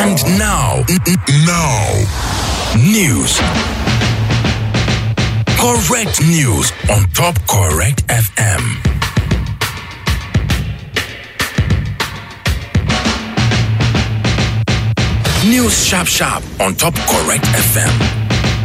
And now, n- n- now, news. Correct news on Top Correct FM. News Sharp Sharp on Top Correct FM.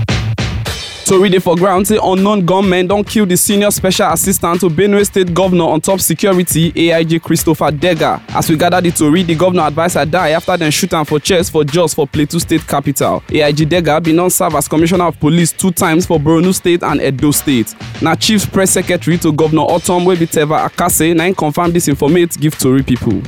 tori dey for ground say unknown gunmen don kill di senior special assistant to benue state governor on top security aig christopher dega as we gather di tori di governor adviser die afta dem shoot am for chest for jos for plateau state capital aig dega bin don serve as commissioner of police two times for borno state and edo state na chief press secretary to governor otom wey be teva akase na im confam dis informate give tori pipo.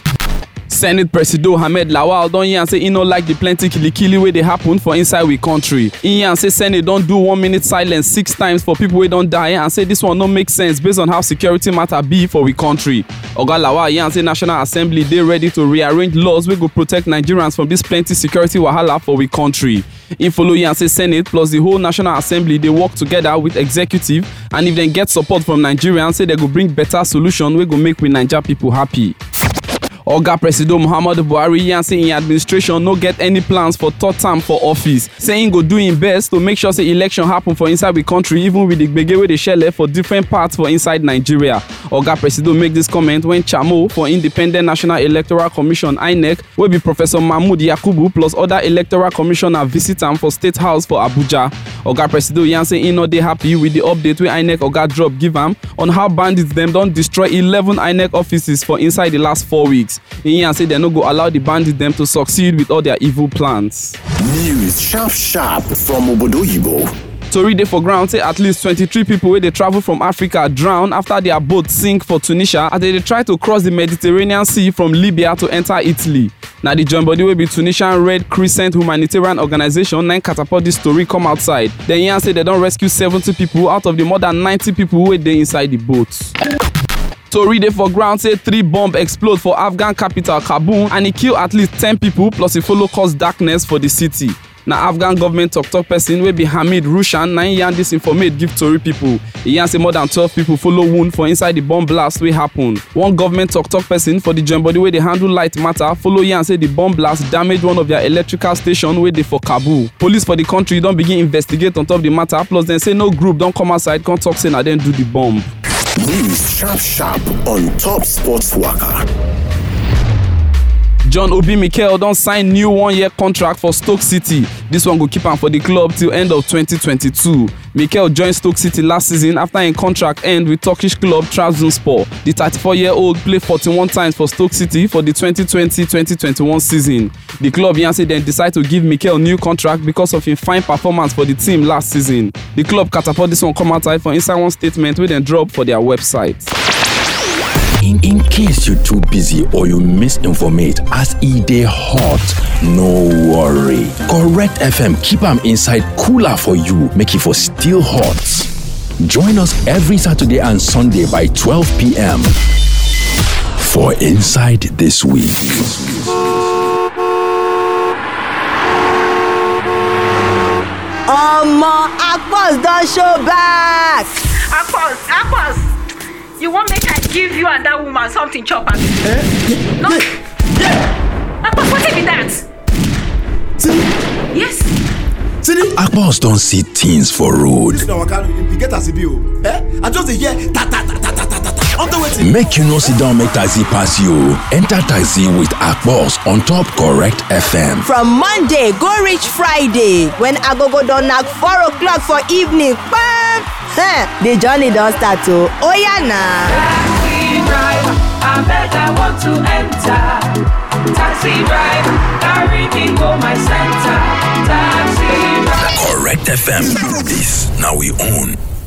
senate presido ahmed lawal don yarn say e no like di plenty kilikili wey dey happen for inside we kontri e yarn say senate don do one minute silence six times for pipo wey don die and say dis one no make sense based on how security matter be for we kontri oga lawal yarn say national assembly dey ready to rearrange laws wey go protect nigerians from dis plenty security wahala for we kontri e follow yarn say senate plus di whole national assembly dey work togeda wit executive and if dem get support from nigerians say dem go bring beta solution wey go make we naija pipo happy. oga presido muhammadu buhari yarn say im administration no get any plans for third term for office say im go do im best to make sure say election happen for inside we kontri even with di gbege wey dey shele for different parts for inside nigeria oga presido make dis comment wen chamo for independent national electoral commission inec wey be professor mahmood yakubu plus oda electoral commissioner visit am for state house for abuja oga presido yarn say im no dey happy with di update wey inec oga drop give am on how bandits dem don destroy eleven inec offices for inside di last four weeks e yarn say dem no go allow di bandits dem to succeed with all dia evil plans. News Sharp Sharp from Obodoyibo. tori dey for ground say at least twenty-three pipo wey dey travel from africa drown afta dia boat sink for tunisia as dem dey try to cross di mediterranean sea from libya to enta italy na di join body wey be tunisian red crescent humanitarian organisation na im catapult dis story come outside dem yarn say dem don rescue seventy pipo out of di more than ninety pipo wey dey inside di boat. tori dey for ground say three bomb explode for afghan capital kabul and e kill at least ten pipo plus e follow cause darkness for di city na afghan government tok-tok pesin wey be hamid rushan na im yarn dis informate give tori pipo e yarn say more than twelve pipo follow wound for inside di bomb blast wey happen one government tok-tok pesin for di join body wey dey handle light matter follow yarn say di bomb blast damage one of dia electrical station wey dey for kabul police for di kontri don begin investigate on top di matter plus dem say no group don come outside come tok say na dem do di bomb. News Sharp Sharp on Top Sports Waka. john obi mikel don sign new one-year contract for stoke city dis one go keep am for di club till end of 2022 mikel join stoke city last season afta im contract end wit turkish club trabzonspor di 34-year-old play 41 times for stoke city for di 2020-2021 season di club yarn say dem decide to give mikel new contract becos of im fine performance for di team last season di club catapult dis one come outside for inside one statement wey dem drop for dia website. In, in case you're too busy or you misinformate as e dey hot, no worry. Correct FM keep am inside cooler for you, make e for still hot. Join us every Saturday and Sunday by 12 p.m. for Inside This Week. omo akpos don show back. akpos akpos you wan make i give you and dat woman something chop abi. Eh? no akpos wetin be dat. Sidi, yes Sidi. Akpos don see things for road. This na waka e get as e be o. Eh? I just dey hear ta ta ta ta ta ta ta ta. Unto wetin? Make you no sit down make taxi pass you. Enter taxi with Akpos on top Correct FM. from monday go reach friday when agogo don knack four o'clock for evening kpam eh, the journey don start o oya na. Taxi driver, I beg I want to enter. Taxi driver, carry me go my center. Taxi driver. Correct FM. This now we own.